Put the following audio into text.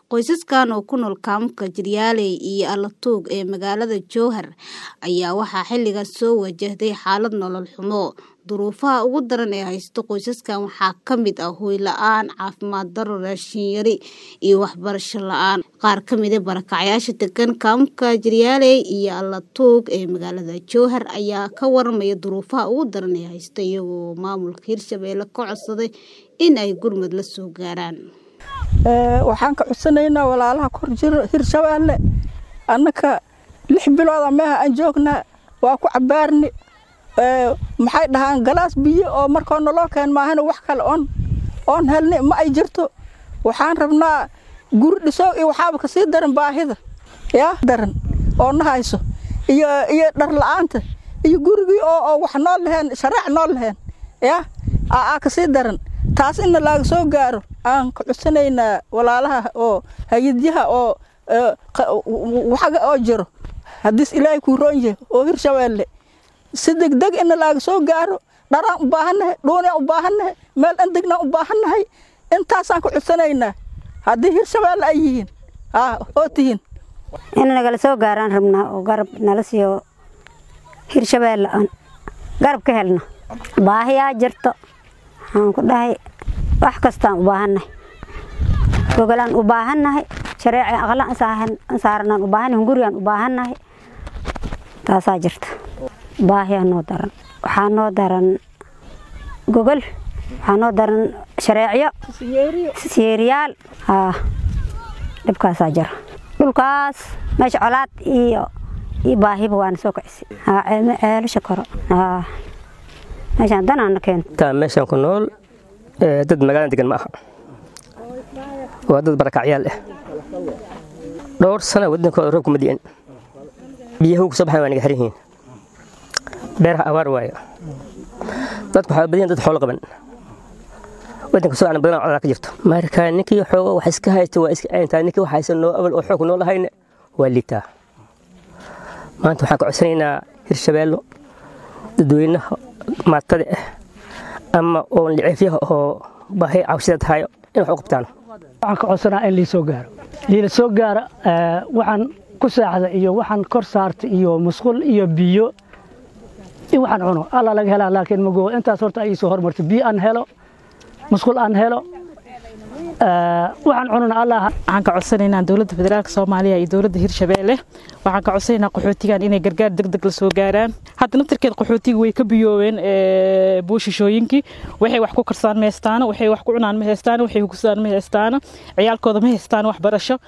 Qoysaskan oo ku nool kaamka Jiryaaley iyo Alatuug ee magaalada Jowhar ayaa waxaa xilligan soo wajahday xaalad nolol xumo. Duruufaha ugu daran ee haysta qoysaskan waxaa ka mid ah hoy la'aan, caafimaad darro, raashin yari, iyo waxbarasho la'aan. Qaar ka mid ah barakacayaasha degan kaamka Jiryaaley iyo Alatuug ee magaalada Jowhar ayaa ka warramaya duruufaha ugu daran ee haysta iyagoo maamulka Hirshabelle ka codsaday in ay gurmad la soo gaaraan. waxaan ka codsanaynaa walaalaha kor jiro hirshabeelle annaka lix bilooda meeha aan joognaa waa ku cabaarni maxay dhahaan galaas biyo oo markoo naloo keen maahana wax kale oon oon helni ma ay jirto waxaan rabnaa guri dhisow iyo waxaaba kasii daran baahida yaa daran oo na hayso iyo iyo dhar la'aanta iyo gurigii oo oo wax noo laheen shareec noo laheen yaa aa kasii daran taas inna laaga soo gaaro aan ka codsanaynaa walaalaha oo hayadyaha oo waxaga oo jiro haddiis ilaahay kuu roon yahay oo hirshabeelle si degdeg inna laaga soo gaaro dharaan u baahannahay dhuuniyaan u baahannahay meel dhandegnaan u baahannahay intaasaan ka codsanaynaa haddii hirshabeelle ay yihiin aa oo tihiin in nagala soo gaaraan rabnaa oo garab nala siiyo hirshabeelle aan garab ka helno baahiyaa jirto waxaan ku dhahay wax kastaan u baahannahay gogolaan u baahannahay shareeci aqla aan saaranaan u baahannahay gurigaan u baahannahay taasaa jirta baahiyaa noo daran waxaa noo daran gogol waxaa noo daran shareecyo siyeeriyaal haa dhibkaasaa jira dhulkaas meesha colaad iyo iyo baahiba waana soo kacisi haa ceelasha koro haa meeshaan danaana keento taa meeshaan ku nool dad magaalada degan ma aha waa dad barakacyaal ah dhowr sana wadankooda roob kuma di'an biyaha ku soo baxan waa naga xiran yihiin beeraha abaar waayo dadku waxaa badiyan dad xoolo qaban wadanka soo aan badan codaa ka jirto marka ninkii xoogo wax iska haysta waa iska ayntaa ninkii wax haysan noo abal oo xoog noo lahayna waa liitaa maanta waxaan ka codsanaynaa hirshabeello dadweynaha maatada ah ama oon liciifyaha oo baahi cawshada tahayo in wax u qabtaan waxaan ka codsanaa in liisoo gaaro liila soo gaaro waxaan ku saaxda iyo waxaan kor saarta iyo musqul iyo biyo in waxaan cuno alla laga helaa laakiin mago intaas horta ay soo hormarto biyo aan helo musqul aan helo waxaan cunana allah waxaan ka codsanaynaa dowladda federaalka soomaaliya iyo dowladda hirshabeelle waxaan ka codsanaynaa qaxootigan inay gargaar degdeg la soo gaaraan hadda naftirkeed qaxootiga way ka biyoobeen buushishooyinkii waxay wax ku karsaan ma haystaano waxay wax ku cunaan ma haystaano waxay hugusaan ma haystaano ciyaalkooda ma haystaan waxbarasho